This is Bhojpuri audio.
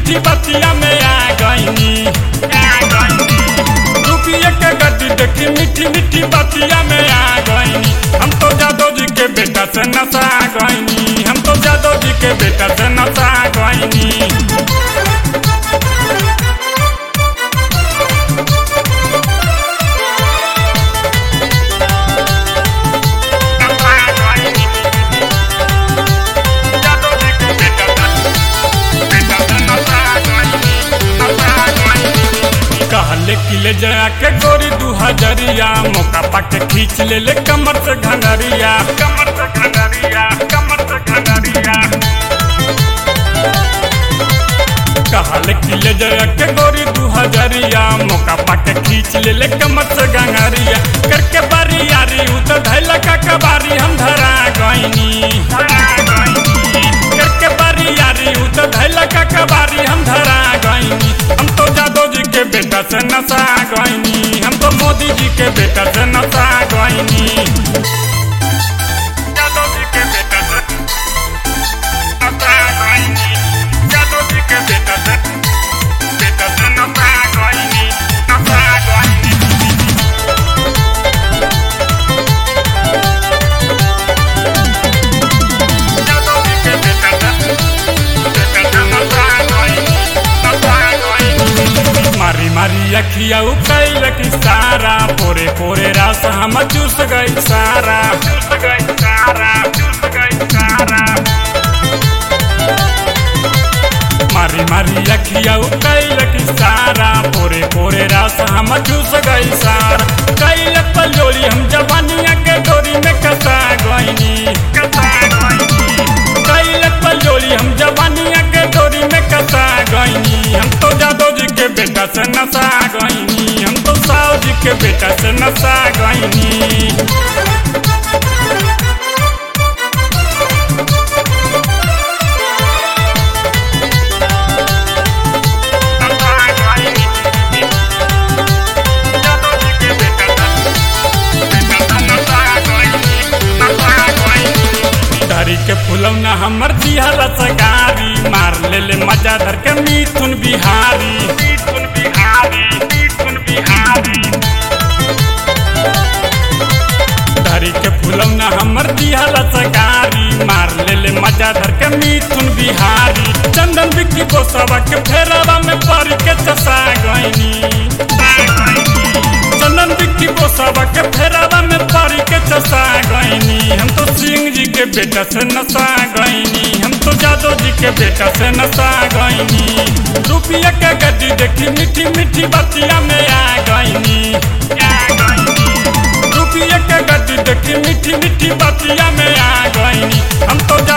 मीठी बतिया में आ गईनी रुपये के गड्डी देखी मीठी मीठी बतिया में आ गईनी हम तो जादव जी के बेटा से नशा गईनी हम तो जादव जी के बेटा से नशा गईनी कहले कि ले जया के गोरी दू हजरिया मौका पाके खींच ले ले कमर से घंगरिया कमर से घंगरिया कमर से घंगरिया कहले कि ले जया के गोरी दू हजरिया मौका पाके खींच ले ले कमर से घंगरिया करके बारी यारी उ तो धैला का कबारी हम धरा गईनी करके बारी यारी उ तो धैला का कबारी हम धरा गईनी हम तो जादव जी के बेटा से नशा गईनी हम तो मोदी जी के बेटा से नशा गईनी जादव जी के बेटा से नशा गईनी जादव जी के बेटा से बेटा से नशा गईनी नशा गईनी जादव जी के बेटा से बेटा से नशा गईनी नशा गईनी मारी मारी अखिया कैल की सारा पोरे पोरे रास हम चूस गई सारा चूस गई सारा चूस गई सारा मारी मारी अखिया कैल की सारा पोरे पोरे रास हम चूस गई सारा कैल पलोली हम जवानिया के डोरी में कसा गईनी कसा गईनी कैल पलोली हम जवानिया के डोरी में कसा गईनी हम तो जादव जी के बेटा से नशा गईनी हम तो साव जी के बेटा से नशा गईनी धरी के फुलौना हमर दिहर सगारी मार ले ले मजा धर के मिथुन बिहारी मिथुन बिहारी मिथुन बिहारी धरी के फुलौना हमर दिहर सगारी मार ले ले मजा धर के मिथुन बिहारी चंदन बिक्की को सबक फेरवा में पड़ के चसा गईनी चंदन बिक्की को सबक फेरवा में पड़ के चसा गईनी हम तो सिंह जी के बेटा से नशा गईनी हम तो जादव जी के बेटा से नशा गईनी रुपया के गड्डी देखी मीठी मीठी बतिया में आ गईनी रुपया के गड्डी देखी मीठी मीठी बतिया में आ गईनी हम तो